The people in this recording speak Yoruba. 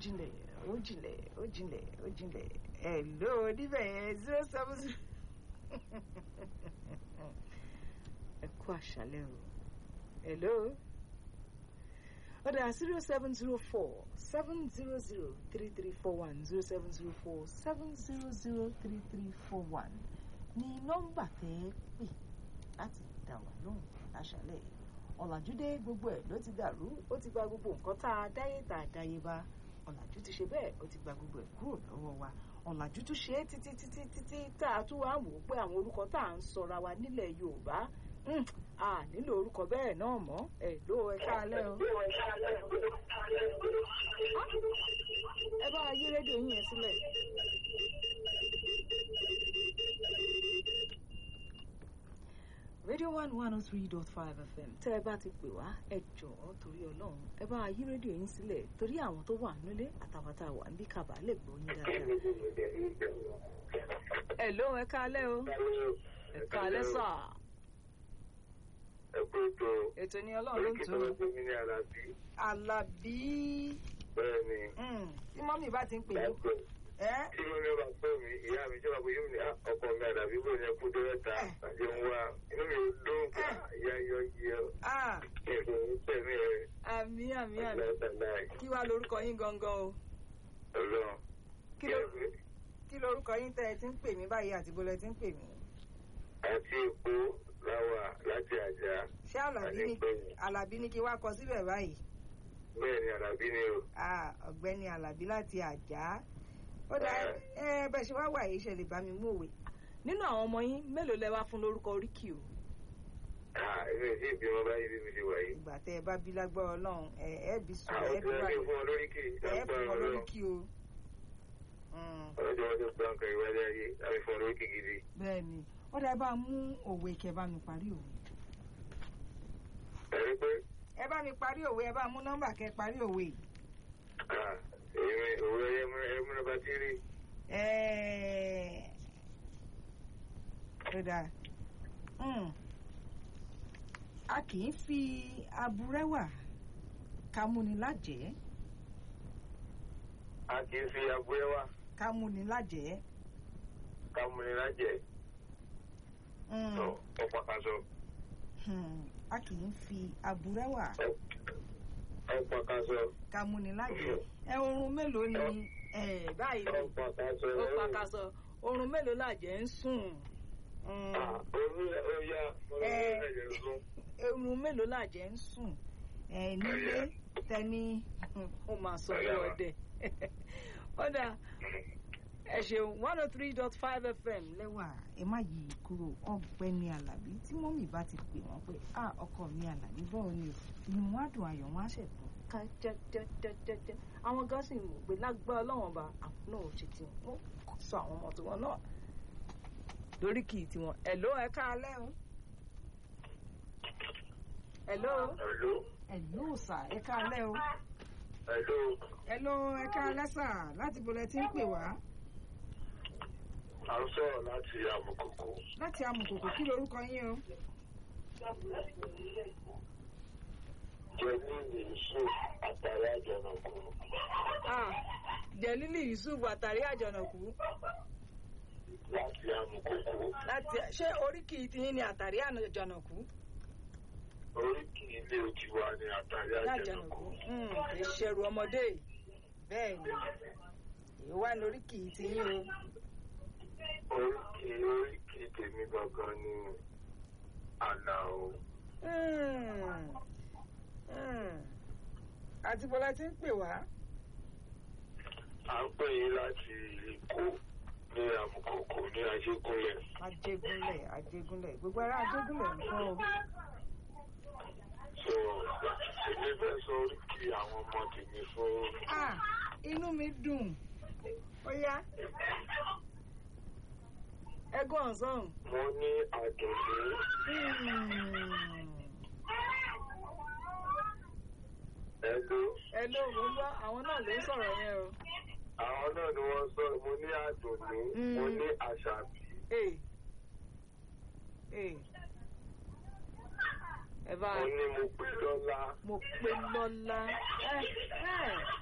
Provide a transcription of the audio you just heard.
jinlẹ̀ ó jinlẹ̀ ó jinlẹ̀ ó jinlẹ̀ ẹ̀ ló níbẹ̀ yẹn zero seven zero ẹ kú àṣálẹ́ o hello ó dà zero seven zero four seven zero zero three three four one zero seven zero four seven zero zero three three four one ní nọ́mbà tẹ́ ẹ pè láti dá wà lóhùn láṣálẹ́ ọ̀làjúdé gbogbo ẹ̀ ló ti dàrú ó ti gba gbogbo nǹkan tá a dáyé tá a dáyé bá ọ̀làjú ti ṣe bẹ́ẹ̀ ó ti gba gbogbo ẹ̀ kúrò lọ́wọ́ wa ọ̀làjú tún ṣe é títí títí títí tá a tún wá wò ó pé àwọn orúkọ tá à ń sọra wa nílẹ̀ yorùbá a nílò orúkọ bẹ́ẹ̀ náà mọ́ ẹ̀ ló ẹ káalẹ́ o. ẹ bá yí rédíò yín yẹn sílẹ̀. radio one one oh three dot five fm tẹ́ ẹ bá ti pè wá ẹ jọ̀ọ́ torí ọlọ́run ẹ bá yí rédíò yín sílẹ̀ torí àwọn tó wà nílé àtàwọn tá a wà níbí kàbá lè gbọ́ yín dáadáa. ẹ ló ẹ káalẹ́ o ẹ káalẹ́ sà. ẹ kú ètò ètò ní ọlọ́run ló ń tó. oríkì tó ń gbé ní alábí alábí bẹ́ẹ̀ ni tí mọ́mí bá ti ń pè yín láìpẹ́ ẹ́ tí mo ní ọba pẹ́ mi ìyá mi jọba pé yóò ní "Ah, ọkọ mi àdàbí bò ní ẹkú dẹ́rẹ́ta àti ń wá inú mi ò dùn ká ìyá yọ yẹ ah èrò ń pẹ̀ mí ẹ̀ àmì àmì àmì láìláì kí wàá lorúkọ yín gangan o ọlọ́run kí ló kí lorúkọ yín tẹ́ ẹ ti ń pè mí báyìí àti bọ́lẹ̀ ti ń pè mí. àti èkó láwà láti àjà ṣé àlàbí ní Adépẹ̀yìn. àlàbí ní kí wá kọ síbẹ̀ báyìí bẹ́ẹ̀ ni àdàbí ni o ah ọ̀gbẹ́ni àlàbí láti àjà ó dá ẹ bẹ́ẹ̀ ṣe wá wà yìí ṣe lè bá mi mú òwe. nínú àwọn ọmọ yín mélòó lẹ wá fún lórúkọ oríkì o Ah, èmi ò tí ì bímọ báyìí bí mi ṣe wà yìí ìgbà tẹ ẹ bá bí lágbára Ọlọ́run ẹ ẹ bí sùn àwọn ẹ tí bí wọ́n wà ní fún ọ lóríkì ẹ lágbára fún ọ ọlọ́run lóríkì o. Mm, ọlọ́jọ́ wọn tó gbá nǹkan ìwádìí ayé láti fún ọ lóríkì gidi bẹ́ẹ̀ ni ó dá ẹ bá mú òwe kẹ bá mi parí òwe. ẹ̀rí pé ẹ bá mi parí òwe ẹ bá mú nọ́mbà kẹ parí òwe yìí. ah, èmi òwe ẹmúná bá ti rí Ẹ́ẹ̀, ó dáa. Mm. a kì í fi aburẹ́wà ká múni lájẹ̀ẹ́ a kì í fi abúlé wá ká múni lájẹ̀ẹ́. ká múni lájẹ Mm. tó ọ̀pá kaṣọ Hmm. a kì í fi aburẹ́wà ọ̀pá kaṣọ ká múni lájẹ̀ẹ́. ẹ oorun mélòó ni ẹ báyìí ni ọ̀pá kaṣọ ó pàkàṣọ oorun mélòó làjẹ́ ń sùn. Mm. orí ọ̀yà Eh. ọlọ́run ẹ̀jẹ̀ ló oorun mélòó làjẹ́ ń sùn. ẹ nílé tẹni ó máa sọ ní ọdẹ. ó dáa ẹ ṣeun one oh three dot five fm lẹ́wà ẹ má yí i kúrò ọ̀gbẹ́ni alábí tí mọ́mì bá ti pè wọ́n pé a ọkọ mi alábí báwo ni o inú wọn á dùn ayọ̀ wọn á ṣẹ̀tàn ká jẹ́jẹ́jẹ́jẹ́ àwọn gan sì mọ̀ pé lágbá ọlọ́wọ́n ba àwọn náà ò ṣe tí wọ́n kò sọ àwọn ọmọ tiwọn náà lórí kì í tiwọn ẹ̀ló ẹ káalẹ́ o ẹ̀ló ẹ̀ló ẹ̀ló sà ẹ káalẹ́ o ẹ̀ló ẹ̀ló ẹ káalẹ́ sà láti bolẹ̀ tí ń pè wá à ń sọ̀rọ̀ láti àmùkòkò láti amùkòkò kí lorúkọ yín o. jẹ́ ní ìṣó àtàrí àjọ̀nàkú Ah, jẹ̀lílì yusuf àtàrí àjọ̀nàkú láti àmùkòkò láti ṣé oríkì tiyín ni àtàrí àjọ̀nàkú oríkì ilé tiwa ní àtàrí àjọ̀nàkú àjọ̀nàkú Hmm, kì í ṣẹrù ọmọdé bẹ́ẹ̀ ni èyí wá ní oríkì tiyín o oríkì oríkì tèmi gangan ní àlàó Hmm, hmm. àti bọ́lá ti ń pè wá à ń pè yín láti èkó ní àmùkòkò ní ajégúnlẹ̀ ajégúnlẹ̀ ajégúnlẹ̀ gbogbo ará ajégúnlẹ̀ ń kọ́ o. so èmi fẹ́ sọ oríkì àwọn ọmọ tèmi fún Ah, inú mi dùn ó yá ẹgbọ́n ọ̀sán. mo ní àdùnní ẹgbẹ́ ẹ ló mú bá àwọn náà ló ń sọ̀rọ̀ yẹn o. àwọn náà ni wọ́n sọ mo ní àdùnní mo ní àṣàbí Ee. Ee. ẹ bá mo ní mo pé lọ́lá mo pe lọ́lá ẹ ẹ